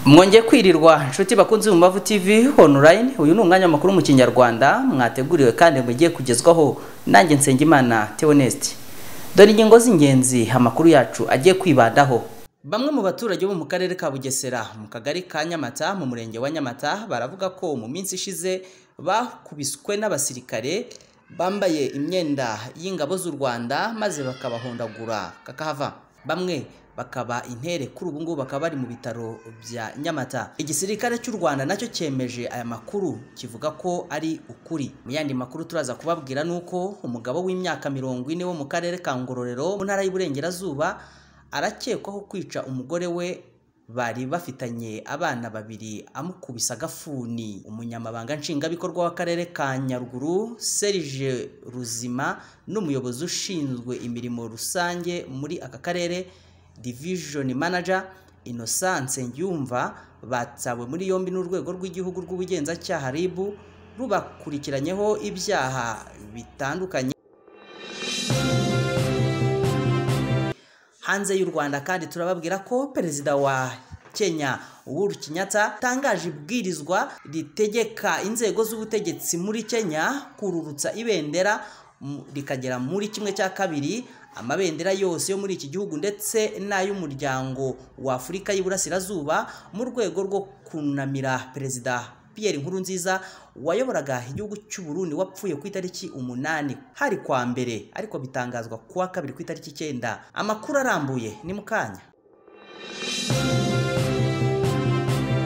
mwongeye kwirirwa inshuti bakunze mu Mbavu TV online uyu ni umwanya makuru mu kinyarwanda mwateguriwe kandi mugiye kugezwaho nanjye Nsengimana Theoneste dore ingingo z'ingenzi amakuru yacu agiye kwibandaho bamwe mu baturage bo mu karere ka Bugesera mu kagari ka Nyamata mu murenge wa Nyamata baravuga ko mu minsi ishize bakubiswe n'abasirikare bambaye imyenda y'ingabo z'u Rwanda maze bakabahondagura kakahava bamwe bakaba intere kuri ubu ngubu bakaba bari mu bitaro bya Nyamata igisirikare cy'u Rwanda nacyo cyemeje aya makuru kivuga ko ari ukuri mu yandi makuru turaza kubabwira nuko umugabo w'imyaka mirongo ine wo mu karere ka Ngororero mu ntara y'Iburengerazuba arakekwaho kwica umugore we bari bafitanye abana babiri amukubisa agafuni umunyamabanga nshingwabikorwa w'akarere ka nyaruguru serije ruzima n'umuyobozi ushinzwe imirimo rusange muri aka karere divishoni manager innocence ngiyumva batsawe muri yombi n'urwego rw'igihugu rw'ubugenzacyaha rib rubakurikiranyeho ibyaha bitandukanye hanze y'u Rwanda kandi turababwira ko perezida wa Kenya Uhuru Kenyatta atangaje ibwirizwa ritegeka inzego z'ubutegetsi muri Kenya kururutsa ibendera mu- rikagera muri kimwe cya kabiri amabendera yose yo muri iki gihugu ndetse n'ay'umuryango wa Afurika y'Iburasirazuba mu rwego rwo kunamira perezida Pierre Nkurunziza wayoboraga igihugu cy'u Burundi wapfuye ku itariki umunani hari kwa mbere ariko bitangazwa ku wa kabiri ku itariki icyenda amakuru arambuye ni mu kanya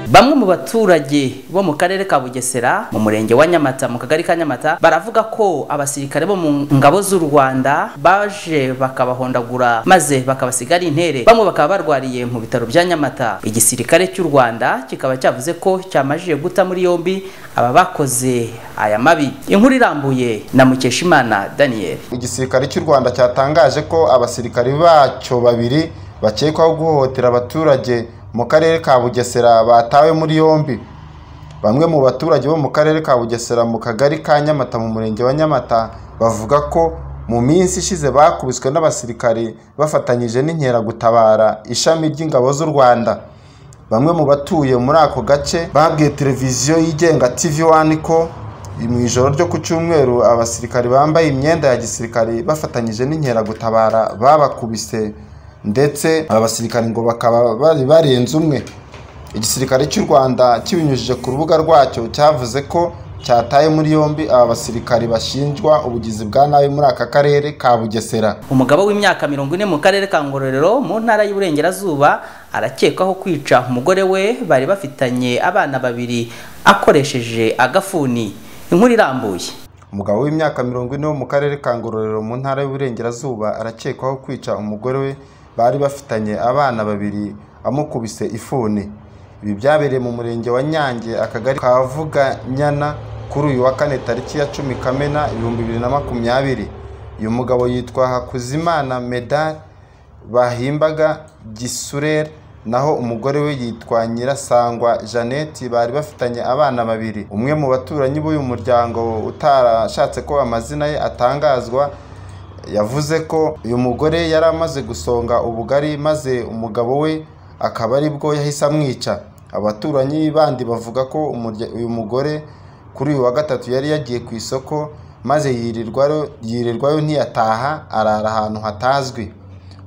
Bamwe mu baturage bo mu karere ka Bugesera mu murenge wa Nyamata mu kagari ka Nyamata baravuga ko abasirikare bo mu ngabo z'u Rwanda baje bakabahondagura maze bakabasigara intere bamwe bakaba barwariye mu bitaro bya Nyamata igisirikare cy'u Rwanda kikaba cyavuze ko cyamajije guta muri yombi aba bakoze aya mabi inkuru irambuye na Mukeshimana Daniel igisirikare cy'u rwanda cyatangaje ko abasirikari bacyo babiri bakekwaho guhohotera abaturage mu karere ka bugesera batawe muri yombi bamwe mu baturage bo mu karere ka bugesera mu kagari ka nyamata mu murenge wa nyamata bavuga ko mu minsi ishize bakubiswe n'abasirikari bafatanyije n'inkeragutabara ishami ry'ingabo z'u rwanda bamwe mu batuye muri ako gace babwiye televiziyo yigenga tv wani ko mu ijoro ryo ku cyumweru abasirikari bambaye imyenda ya gisirikari bafatanyije n'inkeragutabara babakubise ndetse abasirikari ngo bakaba bari barenze umwe igisirikare cy'u rwanda kibinyujije ku rubuga rwacyo cyavuze ko cyataye muri yombi aba basirikari bashinjwa ubugizi bwa nabi muri aka karere ka bugesera umugabo w'imyaka mirongo ine mu karere ka ngororero mu ntara y'uburengerazuba arakekwaho kwica umugore we bari bafitanye abana babiri akoresheje agafuni inkuru irambuye umugabo w'imyaka mirongo ine wo mu karere ka ngororero mu ntara y'uburengerazuba arakekwaho kwica umugore we bari bafitanye abana babiri amukubise ifuni ibi byabereye mu murenge wa nyange akagari kavuga nyana kuri uyu wa kane tariki ya cumi kamena ibihumbi bibiri na makumyabiri uyu mugabo yitwa hakuzimana medari bahimbaga gisurere naho umugore we yitwa nyirasangwa jeannette bari bafitanye abana babiri umwe mu baturanyi b'uyu muryango utarashatse ko amazina ye atangazwa yavuze ko uyu mugore yari amaze gusonga ubugari maze umugabo we akaba ari bwo yahise amwica abaturanyi bandi bavuga ko umurya- uyu mugore kuri uyu wa gatatu yari yagiye ku isoko maze yirirwayo yirirwayo ntiyataha arara ahantu hatazwi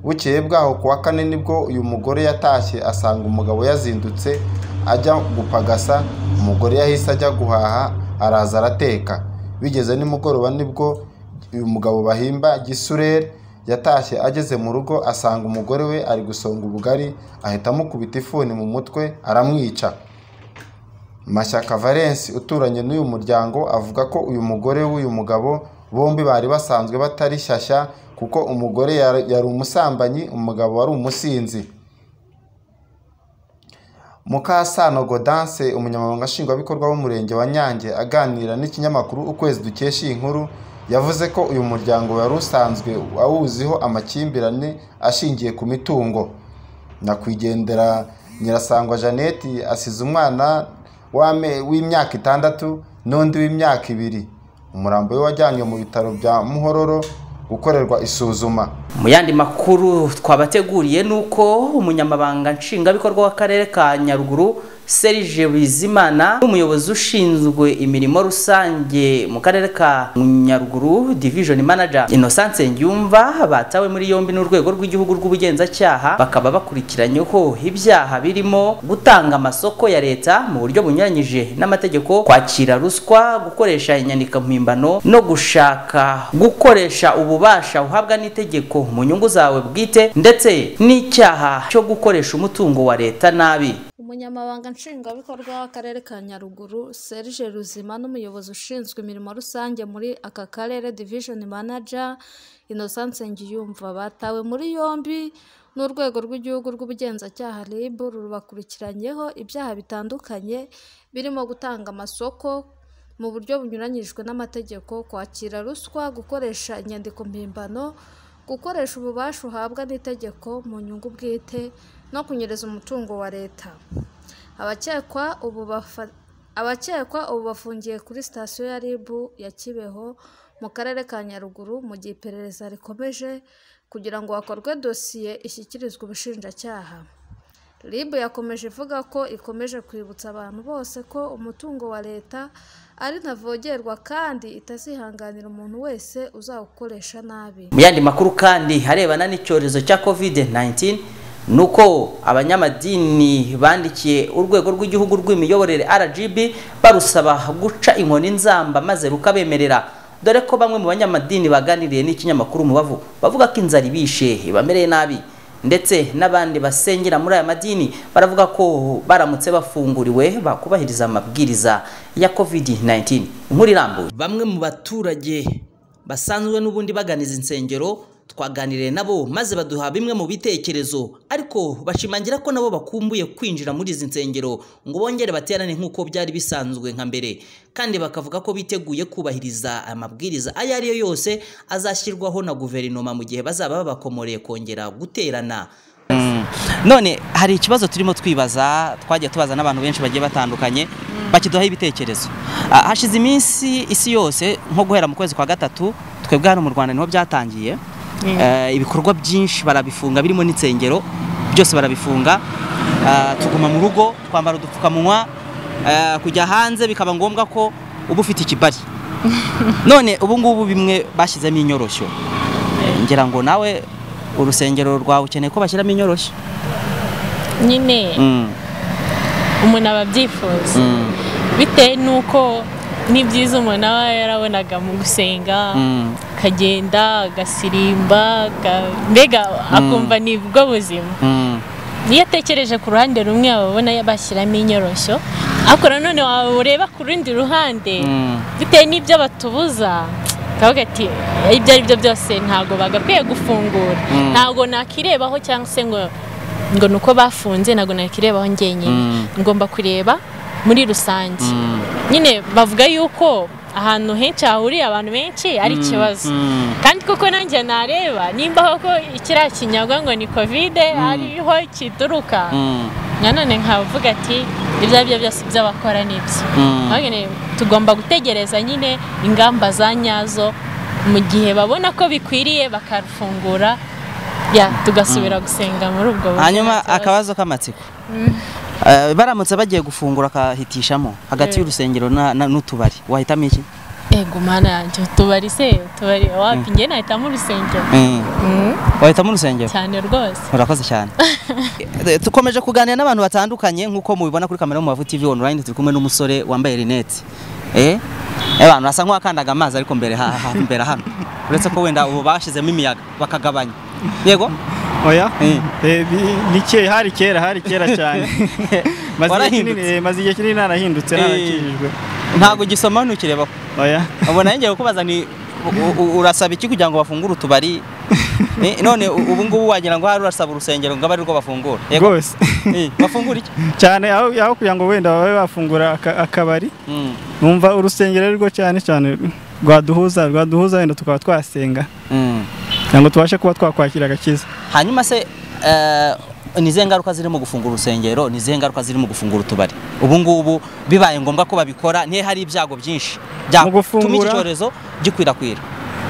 bukeye bwaho ku wa kane nibwo uyu mugore yatashye asanga umugabo yazindutse ajya gupagasa umugore yahise ajya guhaha araza arateka bigeze nimugoroba nibwo uyu mugabo bahimba gisurere yatashye ageze mu rugo asanga umugore we ari gusonga ubugari ahita amukubita ifuni mu mutwe aramwica Mashyaka Valence uturanye n'uyu muryango avuga ko uyu mugore w'uyu mugabo bombi bari basanzwe batari shyashya kuko umugore yari yari umusambanyi umugabo wari umusinzi Mukasano Godanse umunyamabanga nshingwabikorwa w'umurenge wa Nyange aganira n'ikinyamakuru ukwezi dukesha iyi nkuru yavuze ko uyu muryango wari usanzwe awuziho amakimbirane ashingiye ku mitungo nyakwigendera nyirasangwa jeannette asize umwana w'ame- w'imyaka itandatu n'undi w'imyaka ibiri umurambo we wajyanywe mu bitaro bya muhororo gukorerwa isuzuma mu yandi makuru twabateguriye ni uko umunyamabanga nshingwabikorwa w'akarere ka nyaruguru serije bizimana n'umuyobozi ushinzwe imirimo rusange mu karere ka nyaruguru division manager innocence nyumva batawe muri yombi n'urwego rw'igihugu rw'ubugenzacyaha bakaba bakurikiranyeho ibyaha birimo gutanga amasoko ya leta mu buryo bunyuranyije n'amategeko kwakira ruswa gukoresha inyandiko mpimbano no gushaka gukoresha ububasha uhabwa n'itegeko mu nyungu zawe bwite ndetse n'icyaha cyo gukoresha umutungo wa leta nabi umunyamabanga nshingwabikorwa w'akarere ka nyaruguru serge ruzima n'umuyobozi ushinzwe imirimo rusange muri aka karere division manager innocence ngiyumva batawe muri yombi n'urwego rw'igihugu rw'ubugenzacyaha rib rubakurikiranyeho ibyaha bitandukanye birimo gutanga amasoko mu buryo bunyuranyijwe n'amategeko kwakira ruswa gukoresha inyandiko mpimbano gukoresha ububasha uhabwa n'itegeko mu nyungu bwite no kunyereza umutungo wa leta abakekwa ubu bafa- abakekwa ubu bafungiye kuri sitasiyo ya rib ya kibeho mu karere ka nyaruguru mu gihe iperereza rikomeje kugira ngo hakorwe dosiye ishyikirizwe ubushinjacyaha rib yakomeje ivuga ko ikomeje kwibutsa abantu bose ko umutungo wa leta ari ntavogerwa kandi itazihanganira umuntu wese uzawukoresha nabi mu yandi makuru kandi arebana n'icyorezo cya covid 19 nuko abanyamadini bandikiye urwego rw'igihugu rw'imiyoborere rgb barusaba guca inkoni nzamba maze rukabemerera dore ko bamwe mu banyamadini baganiriye n'ikinyamakuru umubavu bavuga ko inzara ibishe ibamereye nabi ndetse n'abandi basengera muri aya madini baravuga ko baramutse bafunguriwe bakubahiriza amabwiriza ya covid 19 inkuru irambuye bamwe mu baturage basanzwe n'ubundi bagana izi nsengero twaganiriye nabo maze baduha bimwe mu bitekerezo ariko bashimangira ko nabo bakumbuye kwinjira muri izi nsengero ngo bongere baterane nk'uko byari bisanzwe nka mbere kandi bakavuga ko biteguye kubahiriza amabwiriza ayo ari yo yose azashyirwaho na guverinoma mu gihe bazaba babakomoreye kongera guterana none hari ikibazo turimo twibaza twagiye tubaza n'abantu benshi bagiye batandukanye bakiduhaho ibitekerezo Ah, hashize iminsi isi yose nko guhera mu kwezi kwa gatatu twebwe hano mu rwanda niho byatangiye Eh, ibikorwa byinshi barabifunga birimo n'insengero byose barabifunga Ah, tuguma mu rugo twambara udupfukamunwa eh, kujya hanze bikaba ngombwa ko uba ufite ikibari none ubu ngubu bimwe bashyizemo inyoroshyo ngira ngo nawe urusengero rwawe ukeneye ko bashyiramo inyoroshyo nyine Mm, umuntu aba abyifuza mm, bitewe n'uko n'ibyiza umuntu aba yarabonaga mu gusenga mm. akagenda agasirimba aga- mbega akumva ni bwo buzima Mm, iyo atekereje ku ruhande rumwe aba abona bashyiramo inyoroshyo ariko nanone waba ureba ku rundi ruhande mm. bitewe n'ibyo batubuza kavuga ati ibyo ari byo byose ntabwo bagakwiye gufungura Mm. ntabwo nakirebaho cyangwa se ngo ngo ni uko bafunze ntabwo nakirebaho njyenyine Mm. ngomba kureba muri rusange Mm. nyine bavuga yuko ahantu henshi hahuriye abantu benshi ari ikibazo mm. kandi kuko nanjye nareba nimba koko kiriya kinyagwa ngo ni kovide hariho kituruka Mm. nanone nkavuga ati ibyo ari byo byose by'abakora ni ibyo Mm. Ahubwo nyine tugomba gutegereza nyine ingamba za nyazo mu gihe babona ko bikwiriye bakarufungura ya tugasubira gusenga muri ubwo buryo nta hanyuma kibazo. akabazo k'amatsiko Eh, baramutse bagiye gufungura akahitishamo hagati Eh. y'urusengero na- na- n'utubari wahitamo iki ego mana yanjye tubari se tubari wapi njye nahitamo urusengero Mm. Mm, wahitamo urusengero cyane rwose urakoze cyane Eh, dukomeje kuganira n'abantu batandukanye nk'uko mubibona kuri kamera yo mu Bavu TV online turi kumwe n'umusore wambaye rinete eh abantu basa nk'uwakandaga amazi ariko mbere ha- ha- mbere hano uretse ko wenda ubu bashyizemo imiyaga bakagabanya yego oya Eh. Eh, bi- ni kera hari kera hari kera cyane Maze igihe kinini- Warahindutse. eh, maze igihe kinini narahindutse Eh. narakijijwe ntabwo ugisoma ntukireba oya ubu nayo ngiye kukubaza ni u- u- urasaba iki kugira ngo bafungure utubari Eh, none u- ubu ngubu wagira ngo hari urasaba urusengero ngo abe ari rwo bafungura yego rwose Eh, bafungura iki cyane aho aho kugira ngo wenda babe bafungura aka- akabari Mm, numva urusengero ari rwo cyane cyane rwaduhuza rwaduhuza wenda tukaba twasenga mm. kugira ngo tubashe kuba twakwakira agakiza hanyuma se eh, ni izihe ngaruka zirimo gufungura urusengero ni izihe ngaruka zirimo gufungura utubari ubu ngubu bibaye ngombwa ko babikora ntihe hari ibyago byinshi byatuma iki gufungura- cyorezo gikwirakwira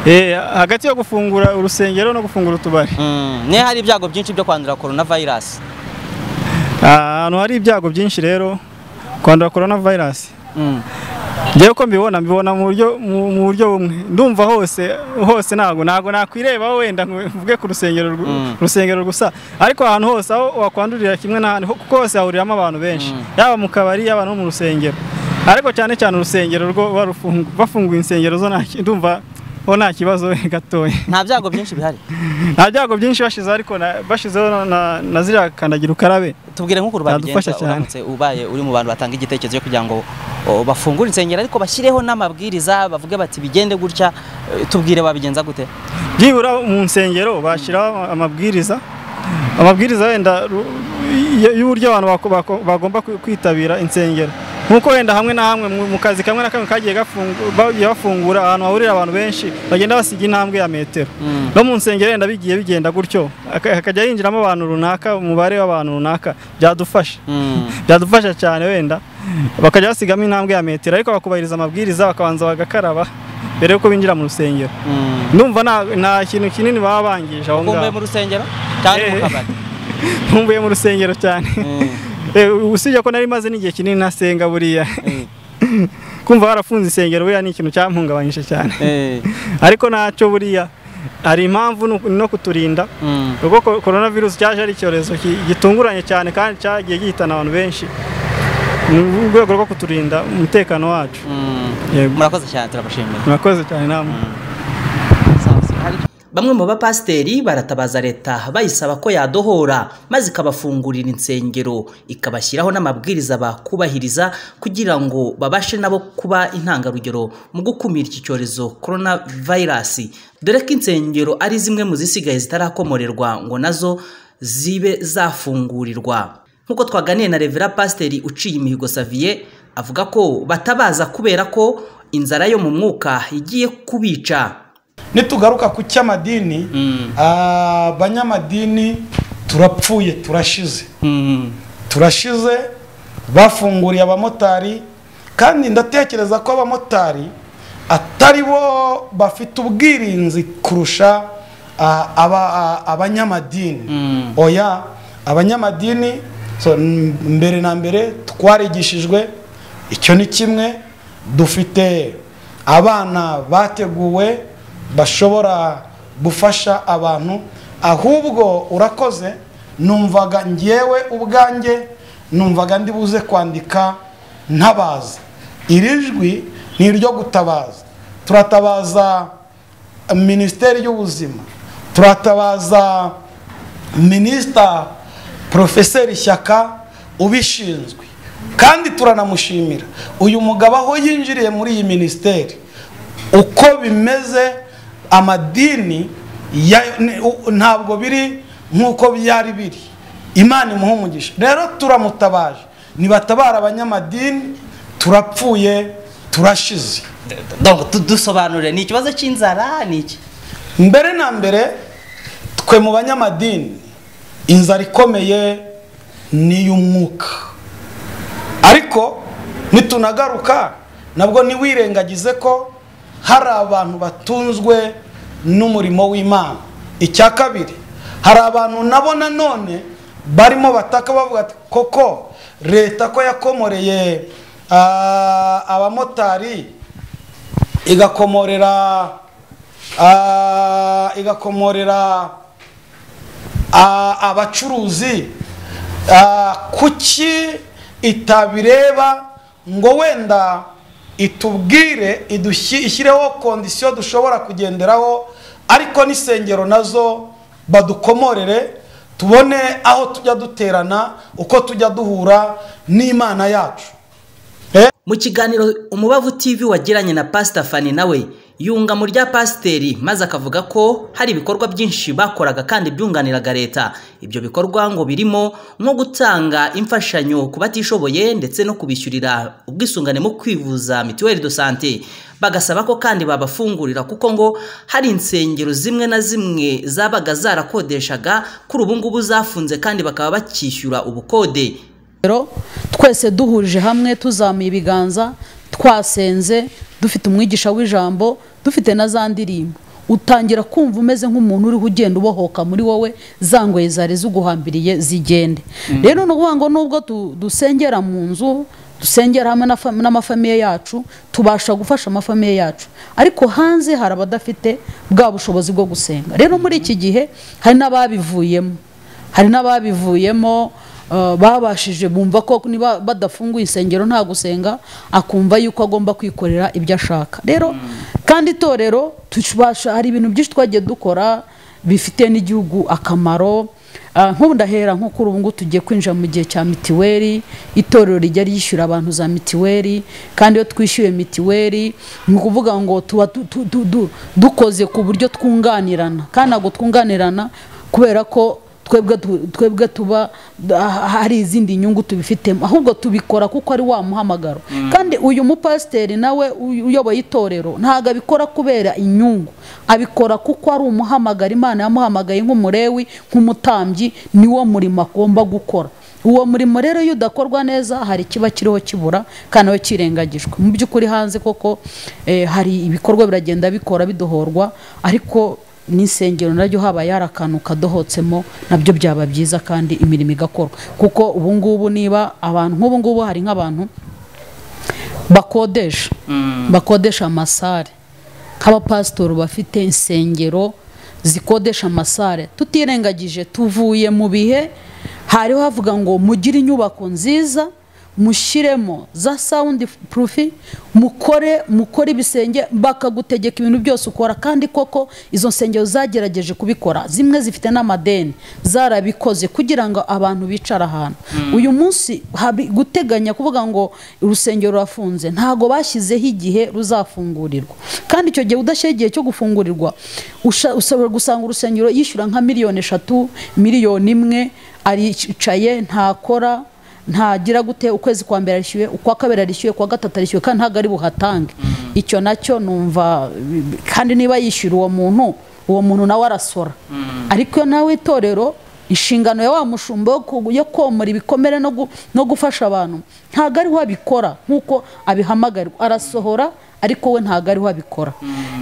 Eh, hagati yo gufungura urusengero no gufungura utubari Mm, niyo hari ibyago byinshi byo kwandura corona virus ahantu hari ibyago byinshi rero kwandura corona virus Mm. ngewe ko mbibona mbibona mu buryo mu mu buryo bumwe ndumva hose hose ntabwo ntabwo nakwireba wenda ngo mvuge ku rusengero rw- Mm. rusengero gusa ariko ahantu hose aho wakwandurira kimwe n'ahandi ho- kuko hose hahuriramo abantu benshi yaba mu kabari yaba no mu rusengero ariko cyane cyane urusengero rwo ruba rufungu- bafunguye insengero zo nta ki- ndumva ho nta kibazo gatoya nta byago byinshi bihari nta byago byinshi bashizeho ariko na- bashizeho na- na- na ziriya kandagira ukarabe tubwire nk'ukuntu Yadufasha babigenza cyane. uramutse ubaye uri mu bantu batanga igitekerezo cyo kugira ngo o, bafungure insengero ariko bashyireho n'amabwiriza bavuge bati bigende gutya eh, tubwire babigenza gute byibura mu nsengero bashyiraho amabwiriza amabwiriza wenda ru- y- y'uburyo abantu bako- bako- bagomba kwi- kwitabira insengero nk'uko wenda hamwe na hamwe mu- mu kazi kamwe na kamwe kagiye gafungu- bagiye bafungura ahantu hahurira abantu benshi bagenda basiga intambwe ya metero no mu nsengero wenda bigiye bigenda gutyo haka- hakajya hinjiramo abantu runaka umubare w'abantu runaka byadufasha Mm. byadufasha cyane wenda bakajya basigamo intambwe ya metero ariko bakubahiriza amabwiriza bakabanza bagakaraba mbere y'uko binjira mu rusengero Mm. ndumva nta, nta kintu kinini baba bangije aho ukumbuye ngaho mu rusengero cyangwa mu Eh. kabari nkumbuye mu rusengero cyane Mm. Eh, usibye ko nari maze n'igihe kinini ntasenga buriya Eh. kumva warafunze insengero buriya ni ikintu cyampungabanyije cyane Eh. ariko nacyo buriya hari impamvu nu- no kuturinda Mm. ubwo ko- corona virus cyaje ari icyorezo ki- gitunguranye cyane kandi cyagiye gihitana abantu benshi ni urwego rwo kuturinda umutekano wacu Mm. Yego. murakoze cyane turabashimira murakoze cyane namwe bamwe mu bapasiteri baratabaza leta bayisaba ko yadohora maze ikabafungurira insengero ikabashyiraho n'amabwiriza bakubahiriza kugira ngo babashe nabo kuba intangarugero mu gukumira iki cyorezo korona vayirasi dore ko insengero ari zimwe mu zisigaye zitarakomorerwa ngo nazo zibe zafungurirwa nk'uko twaganiye na revera pasiteri uciye imihigo saviye avuga ko batabaza kubera ko inzara yo mu mwuka igiye kubica nitugaruka ku cy'amadini ah, abanyamadini turapfuye turashize Mm. turashize bafunguriye abamotari kandi ndatekereza ko abamotari atari bo bafite ubwirinzi kurusha ah, aba- ah, abanyamadini oya abanyamadini so, m- mbere na mbere twarigishijwe icyo ni kimwe dufite abana bateguwe bashobora gufasha abantu ahubwo urakoze numvaga ngewe ubwanjye numvaga ndi buze kwandika ntabaza iri jwi ni iryo gutabaza turatabaza minisiteri y'ubuzima turatabaza minisita porofeseri shyaka ubishinzwe kandi turanamushimira uyu mugabo aho yinjiriye muri iyi minisiteri uko bimeze amadini ya- ni- u- ntabwo biri nk'uko byari biri imana imuha umugisha rero turamutabaje nibatabara abanyamadini turapfuye turashize Donc, tu- dusobanurire ni ikibazo cy'inzara ni iki mbere na mbere twe mu banyamadini inzara ikomeye ni iy'umwuka ariko nitunagaruka nabwo ntiwirengagize ko hari abantu batunzwe n'umurimo w'imana icya kabiri hari abantu nabo nanone barimo bataka bavuga ati koko leta ko yakomoreye ah, abamotari igakomorera ah, igakomorera ah, abacuruzi ah, kuki itabireba ngo wenda itubwire idushyi- ishyireho kondisiyo dushobora kugenderaho ariko n'insengero nazo badukomorere tubone aho tujya duterana uko tujya duhura n'imana yacu mu kiganiro umubavu tv wagiranye na pasita fani nawe yunga mu rya pasiteri maze akavuga ko hari ibikorwa byinshi bakoraga kandi byunganiraga leta ibyo bikorwa ngo birimo nko gutanga imfashanyo ku batishoboye ndetse no kubishyurira ubwisungane mu kwivuza mituweli do sante bagasaba ko kandi babafungurira kuko ngo hari insengero zimwe na zimwe zabaga zarakodeshaga kuri ubu ngubu zafunze kandi bakaba bakishyura ubukode rero twese duhurije hamwe tuzamuye ibiganza twasenze dufite umwigisha w'ijambo dufite na za ndirimbo utangira kumva umeze nk'umuntu uriho ugenda ubohoka muri wowe za ngoyi zari ziguhambiriye zigende rero ni ukuvuga ngo nubwo tu- dusengera mu nzu dusengera hamwe na fa- n'amafamiye yacu tubasha gufasha amafamiye yacu ariko hanze hari abadafite bwa bushobozi bwo gusenga rero muri iki gihe hari n'ababivuyemo hari n'ababivuyemo uh, babashije bumva ko niba badafunguye isengero nta gusenga akumva yuko agomba kwikorera ibyo ashaka rero kandi itorero tubasha hari ibintu byinshi twagiye dukora bifitiye n'igihugu akamaro Ah, nk'ubu ndahera nko kuri ubu ngubu tugiye kwinjira mu gihe cya mitiweri itorero rijya ryishyura abantu za mitiweri kandi iyo twishyuye mitiweri ni ukuvuga ngo tuba tu- tu- tu- du- dukoze ku buryo twunganirana kandi ntabwo twunganirana kubera ko twebwe tu- twebwe tuba ah, hari izindi nyungu tubifitemo ahubwo tubikora kuko ari wa muhamagaro kandi uyu mupasiteri nawe uy- uyoboye itorero ntabwo abikora kubera inyungu abikora kuko ari umuhamagaro imana yamuhamagaye nk'umurewi nk'umutambyi niwo murimo agomba gukora uwo murimo rero iyo udakorwa neza hari ikiba kiriho kibura kandi nawe kirengagijwe mu by'ukuri hanze koko eh, hari ibikorwa biragenda bikora bidohorwa ariko n'insengero naryo habaye hari akantu kadohotsemo nabyo byaba byiza kandi imirimo igakorwa kuko ubu ngubu niba abantu nk'ubu ngubu hari nk'abantu bakodesha bakodesha amasare nk'abapasitori bafite insengero zikodesha amasare tutirengagije tuvuye mu bihe hariho havuga ngo mugire inyubako nziza mushyiremo za sawundi purufi mukore mukore ibisenge bakagutegeka ibintu byose ukora kandi koko izo nsengero zagerageje kubikora zimwe zifite n'amadeni zarabikoze kugira ngo abantu bicara ahantu uyu munsi hari guteganya kuvuga ngo urusengero rurafunze ntabwo bashyizeho igihe ruzafungurirwa kandi icyo gihe udashyira igihe cyo gufungurirwa usha- ushobora gusanga urusengero yishyura nka miliyoni eshatu miliyoni imwe aricaye ntakora ntagira gute ukwezi kwa mbere arishyuye ukwa kabiri arishyuye ukwa gatatu arishyuye kandi ntabwo ari buhatange icyo nacyo numva kandi niba yishyura uwo muntu uwo muntu nawe arasora ariko iyo nawe itorero inshingano ya wa mushumba yo ku- yo komora ibikomere no gu- no gufasha abantu ntabwo ariho abikora nk'uko abihamagarirwa arasohora ariko we ntabwo ariho abikora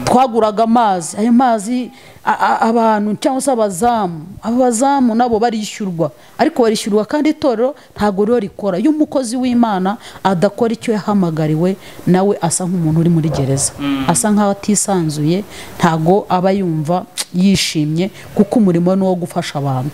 twaguraga amazi ayo mazi a- a- abantu cyangwa se abazamu abazamu nabo barishyurwa ariko barishyurwa kandi itorero ntabwo rero rikora iyo umukozi w'imana adakora icyo yahamagariwe nawe asa nk'umuntu uri muri gereza asa nk'aho atisanzuye ntabwo aba yumva yishimye kuko umurimo we ni uwo gufasha abantu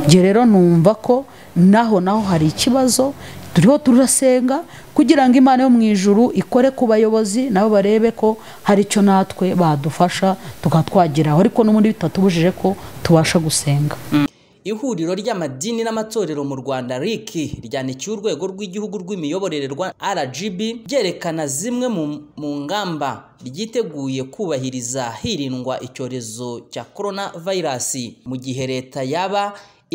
njye rero numva ko naho naho hari ikibazo turiho turasenga kugira ngo imana yo mu ijuru ikore ku bayobozi nabo barebe ko hari icyo natwe badufasha tukaba twageraho ariko n'ubundi bitatubujije ko tubasha gusenga ihuriro ry'amadini n'amatorero mu rwanda RIC ryanikiye urwego rw'igihugu rw'imiyoborere rwa rgb ryerekana zimwe mu, mu ngamba ryiteguye kubahiriza hirindwa icyorezo cya korona vayirasi mu gihe leta yaba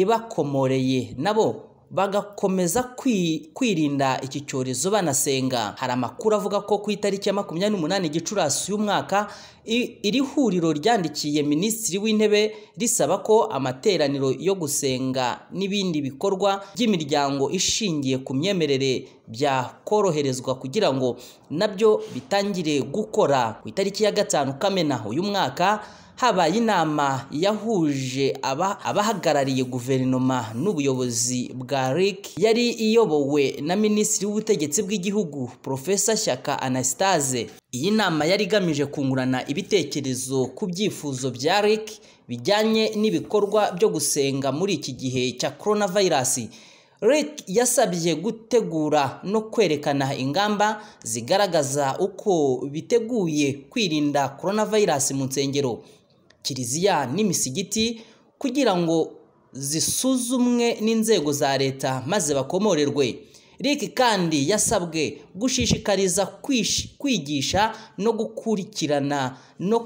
ibakomoreye nabo bagakomeza kwi- kwirinda iki cyorezo banasenga hari amakuru avuga ko ku itariki ya makumyabiri n'umunani gicurasi y'umwaka i- iri huriro ryandikiye minisitiri w'intebe risaba ko amateraniro yo gusenga n'ibindi bikorwa by'imiryango ishingiye ku myemerere byakoroherezwa kugira ngo nabyo bitangire gukora ku itariki ya gatanu kamena uyu mwaka habaye inama yahuje aba- abahagarariye guverinoma n'ubuyobozi bwa RIC yari iyobowe na minisitiri w'ubutegetsi bw'igihugu Profesa Shyaka Anastase iyi nama yari igamije kungurana ibitekerezo ku byifuzo bya RIC bijyanye n'ibikorwa byo gusenga muri iki gihe cya coronavirus Rick yasabye gutegura no kwerekana ingamba zigaragaza uko biteguye kwirinda coronavirus mu nsengero kiliziya n'imisigiti kugira ngo zisuzumwe n'inzego za leta maze bakomorerwe Rick kandi yasabwe gushishikariza kwish- kwigisha no gukurikirana no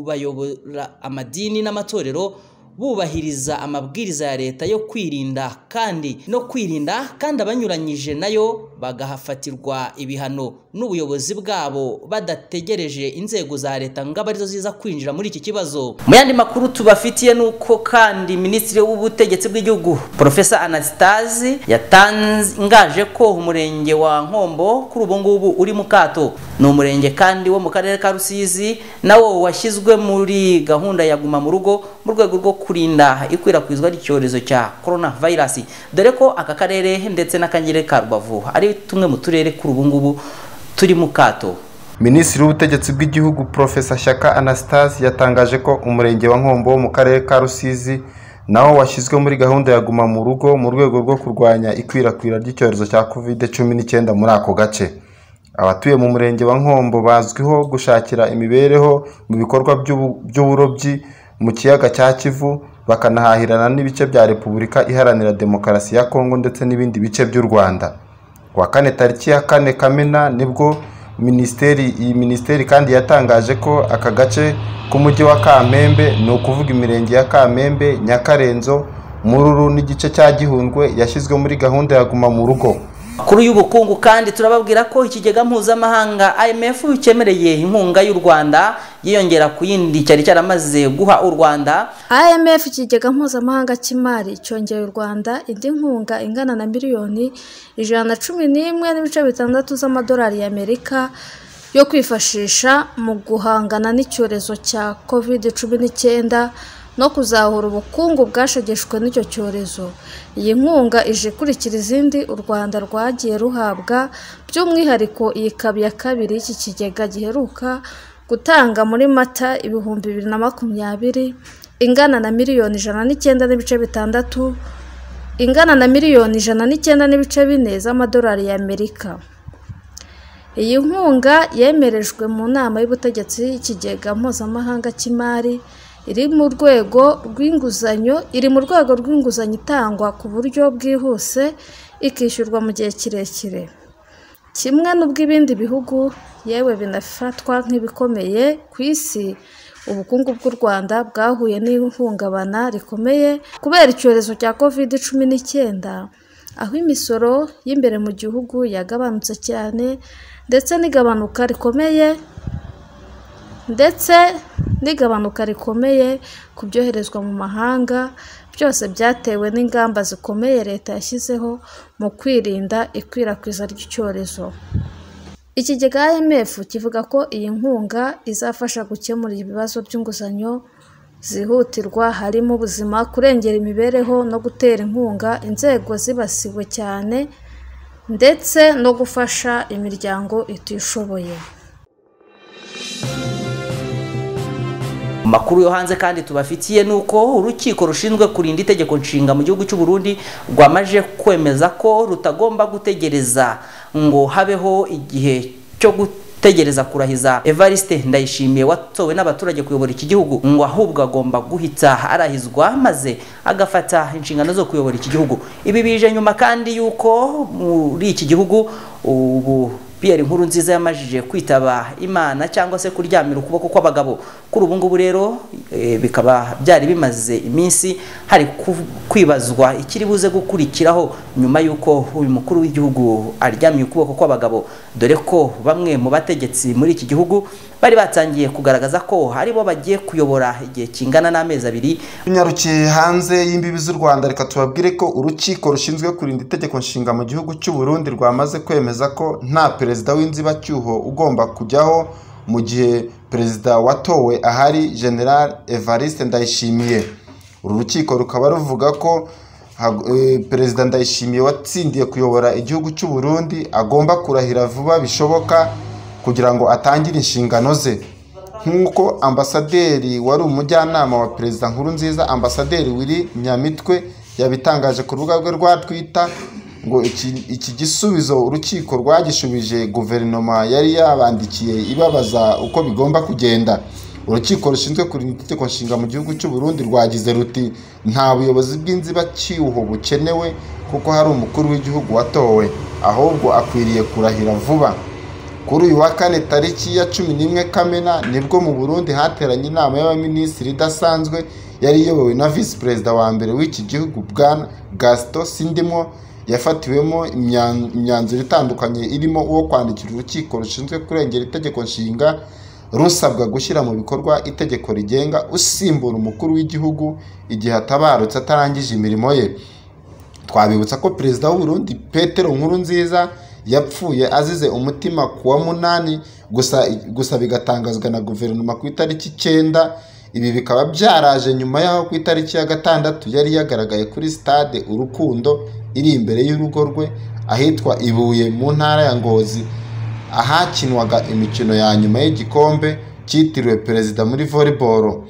kubayobora amadini n'amatorero bubahiriza amabwiriza ya leta yo kwirinda kandi no kwirinda kandi abanyuranyije nayo bagahafatirwa ibihano n'ubuyobozi bwabo badategereje inzego za leta ngo abe arizo ziza kwinjira muri iki kibazo mu yandi makuru tubafitiye ni uko kandi minisitiri w'ubutegetsi bw'igihugu profesa anastasi yatangaje ko umurenge wa nkombo kuri ubu ngubu uri mu kato ni umurenge kandi wo mu karere ka rusizi nawo washyizwe muri gahunda ya guma mu rugo mu rwego rwo kurinda ikwirakwizwa ry'icyorezo cya corona virus dore ko aka karere ndetse n'akagere ka rubavu ari tumwe mu turere kuri ubu ngubu turi mu kato minisitiri w'ubutegetsi bw'igihugu profesa shyaka anastase yatangaje ko umurenge wa nkombo wo mu karere ka rusizi nawo washyizwe muri gahunda ya guma mu rugo mu rwego rwo kurwanya ikwirakwira ry'icyorezo cya covid cumi n'icyenda muri ako gace abatuye mu murenge wa nkombo bazwiho gushakira imibereho mu bikorwa by'ubu- by'uburobyi mu kiyaga cya kivu bakanahahirana n'ibice bya repubulika iharanira demokarasi ya kongo ndetse n'ibindi bice by'u rwanda kuwa kane tariki ya kane kamena nibwo minisiteri iyi minisiteri kandi yatangaje ko aka gace k'umujyi wa kamembe ni ukuvuga imirenge ya kamembe nyakarenzo mururu n'igice cya gihundwe yashyizwe muri gahunda ya guma mu rugo makuru y'ubukungu kandi turababwira ko ikigega mpuzamahanga IMF cyemereye inkunga y'u Rwanda yiyongera ku yindi cyari cyaramaze guha u Rwanda IMF ikigega mpuzamahanga cy'imari cyongeye u Rwanda indi nkunga ingana na miliyoni ijana na cumi n'imwe n'ibice bitandatu z'amadolari y'Amerika yo kwifashisha mu guhangana n'icyorezo cya covid cumi n'icyenda no kuzahura ubukungu bwashegeshwe n'icyo cyorezo iyi nkunga ije ikurikira izindi u rwanda rwagiye ruhabwa by'umwihariko iyi kabi ya kabiri y'iki kigega giheruka gutanga muri mata ibihumbi bibiri na makumyabiri ingana na miliyoni ijana n'icyenda n'ibice bitandatu ingana na miliyoni ijana n'icyenda n'ibice bine z'amadolari y'amerika iyi nkunga yemerejwe mu nama y'ubutegetsi y'ikigega mpuzamahanga cy'imari iri mu rwego rw'inguzanyo iri mu rwego rw'inguzanyo itangwa ku buryo bwihuse ikishyurwa mu gihe kirekire kimwe n'ubw'ibindi bihugu yewe binafatwa nk'ibikomeye ku isi ubukungu bw'u rwanda bwahuye n'ihungabana rikomeye kubera icyorezo cya covid cumi n'icyenda aho imisoro y'imbere mu gihugu yagabanutse cyane ndetse n'igabanuka rikomeye ndetse n'igabanuka rikomeye ku byoherezwa mu mahanga byose byatewe n'ingamba zikomeye leta yashyizeho mu kwirinda ikwirakwiza ry'icyorezo ikigega IMF kivuga ko iyi nkunga izafasha gukemura ibibazo by'inguzanyo zihutirwa harimo ubuzima kurengera imibereho no gutera inkunga inzego zibasiwe cyane ndetse no gufasha imiryango itishoboye Makuru yo hanze kandi tubafitiye nuko urukiko rushinzwe kurinda itegeko nshinga mu gihugu cy'u Burundi rwamaje kwemeza ko rutagomba gutegereza ngo habeho igihe cyo gutegereza kurahiza Evariste Ndayishimiye watowe n'abaturage kuyobora iki gihugu ngo ahubwo agomba guhita arahizwa maze agafata inshingano zo kuyobora iki gihugu ibi bije nyuma kandi yuko muri iki gihugu ubu Pierre Nkuru nziza yamajije kwitaba Imana cyangwa se kuryamira ukuboko kw'abagabo kuri ubu ngubu rero eh, bikaba byari bimaze iminsi hari ku- kwibazwa ikiri buze gukurikiraho nyuma y'uko uyu mukuru w'igihugu aryamiye ukuboko kw'abagabo dore ko bamwe mu bategetsi muri iki gihugu bari batangiye kugaragaza ko ari bo bagiye kuyobora igihe kingana n'amezi abiri tunyarukiye hanze y'imbibi z'u rwanda reka tubabwire ko urukiko rushinzwe kurinda itegeko nshinga mu gihugu cy'u burundi rwamaze kwemeza ko nta perezida w'inzibacyuho ugomba kujyaho mu gihe perezida watowe ahari general evariste ndayishimiye uru rukiko rukaba ruvuga ko hag- eh, perezida ndayishimiye watsindiye kuyobora igihugu cy'u burundi agomba kurahira vuba bishoboka kugira ngo atangire inshingano ze nk'uko ambasaderi wari umujyanama wa perezida nkurunziza ambasaderi wiri nyamitwe yabitangaje ku rubuga rwe rwa twita ngo iki, iki gisubizo urukiko rwagishubije guverinoma yari yabandikiye ibabaza uko bigomba kugenda urukiko rushinzwe kurinda itegeko nshinga mu gihugu cy'u Burundi rwagize ruti nta buyobozi bw'inzibacyuho bukenewe kuko hari umukuru w'igihugu watowe ahubwo akwiriye kurahira vuba kuri uyu wa kane tariki ya cumi n'imwe kamena nibwo mu burundi hateranye inama y'abaminisitiri idasanzwe yari iyobowe na visi perezida wa mbere w'iki gihugu bwana gasito sindimo yafatiwemo imyan- imyanzuro itandukanye irimo uwo kwandikira urukiko rushinzwe kurengera itegeko nshinga rusabwa gushyira mu bikorwa itegeko rigenga usimbura umukuru w'igihugu igihe atabarutse atarangije imirimo ye twabibutsa ko perezida w'u Burundi petero nkurunziza yapfuye azize umutima ku wa munani gusa gusa bigatangazwa na guverinoma ku itariki icyenda ibi bikaba byaraje nyuma y'aho ku itariki ya gatandatu yari yagaragaye kuri sitade urukundo iri imbere y'urugo rwe ahitwa ibuye mu ntara ya ngozi ahakinwaga imikino ya nyuma y'igikombe cyitiriwe perezida muri volleyball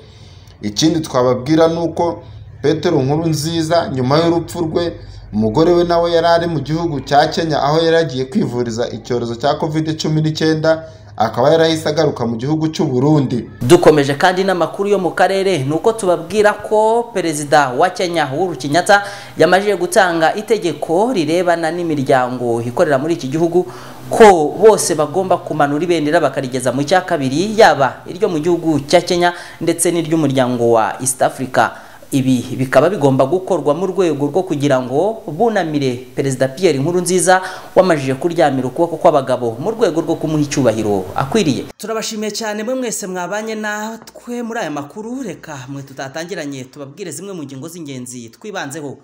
ikindi twababwira ni uko petero nkuru nziza nyuma y'urupfu rwe umugore we nawe yari ari mu gihugu cya kenya aho yari agiye kwivuriza icyorezo cya covid cumi n'icyenda akaba yarahise agaruka mu gihugu cy'u Burundi dukomeje kandi n'amakuru yo mu karere ni uko tubabwira ko perezida wa kenya uhuru kenyatta yamajije gutanga itegeko rirebana n'imiryango ikorera muri iki gihugu ko bose bagomba kumanura ibendera bakarigeza mu cya kabiri yaba iryo mu gihugu cya kenya ndetse n'iry'umuryango wa east africa ibi bikaba bigomba gukorwa mu rwego rwo kugira ngo bunamire perezida Pierre Nkurunziza wamajije kuryamira ukuboko kw'abagabo mu rwego rwo kumuha icyubahiro akwiriye turabashimiye cyane mwe mwese mwabanye natwe muri aya makuru reka mwe tutatangiranye tubabwire zimwe mu ngingo z'ingenzi twibanzeho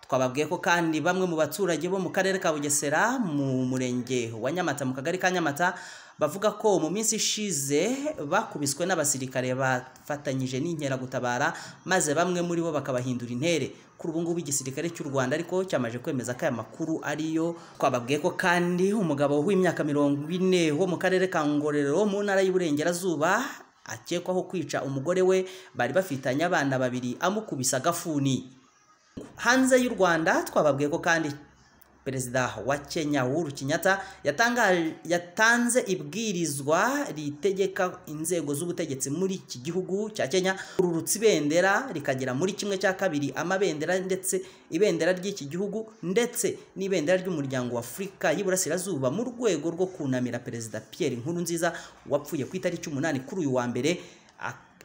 twababwiye ko kandi bamwe mu baturage bo mu karere ka bugesera mu murenge wa nyamata mu kagari ka nyamata bavuga ko mu minsi ishize bakubiswe n'abasirikare bafatanyije n'inkeragutabara maze bamwe muri bo bakabahindura intere kuri ubu ngubu igisirikare cy'u rwanda ariko cyamaje kwemeza ko aya makuru ariyo twababwiye ko kandi umugabo w'imyaka mirongo ine wo mu karere ka ngororero mu ntara y'uburengerazuba akekwaho kwica umugore we bari bafitanye abana babiri amukubisa agafuni hanze y'u rwanda twababwiye ko kandi perezida wa kenya uhuru kenyatta yatanze ibwirizwa ritegeka inzego z'ubutegetsi muri iki gihugu cya kenya kururutsa ibendera rikagera muri kimwe cya kabiri amabendera ndetse ibendera ry'iki gihugu ndetse n'ibendera ry'umuryango wa afurika y'iburasirazuba mu rwego rwo kunamira perezida pierre nkurunziza wapfuye ku itariki umunani kuri uyu wa mbere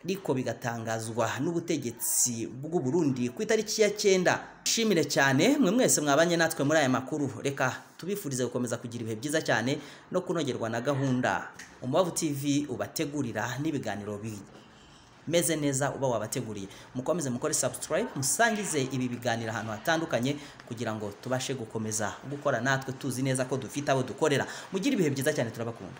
ariko bigatangazwa n'ubutegetsi bw'u Burundi ku itariki ya cyenda shimire cyane mwe mwese mwabanye natwe muri aya makuru reka tubifurize gukomeza kugira ibihe byiza cyane no kunogerwa na gahunda umubavu tv ubategurira n'ibiganiro bimeze neza uba wabateguriye mukomeze mukore subscribe musangize ibi biganiro ahantu hatandukanye kugira ngo tubashe gukomeza gukora natwe tuzi neza ko dufite abo dukorera mugire ibihe byiza cyane turabakunda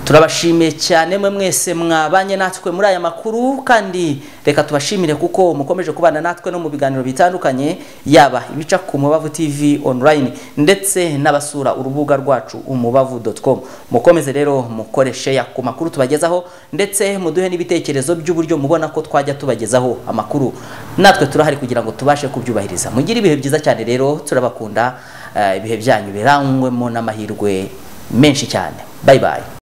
turabashimiye cyane mwe mwese mwabanye natwe muri aya makuru kandi reka tubashimire kuko mukomeje kubana natwe no mu biganiro bitandukanye yaba ibica ku mubavu tv online ndetse n'abasura urubuga rwacu umubavu com mukomeze rero mukore sheya ku makuru tubagezaho ndetse muduhe n'ibitekerezo by'uburyo mubona ko twajya tubagezaho amakuru natwe turahari kugira ngo tubashe kubyubahiriza mugire ibihe byiza cyane rero turabakunda ibihe byanyu birangwemo n'amahirwe menshi cyane bye bye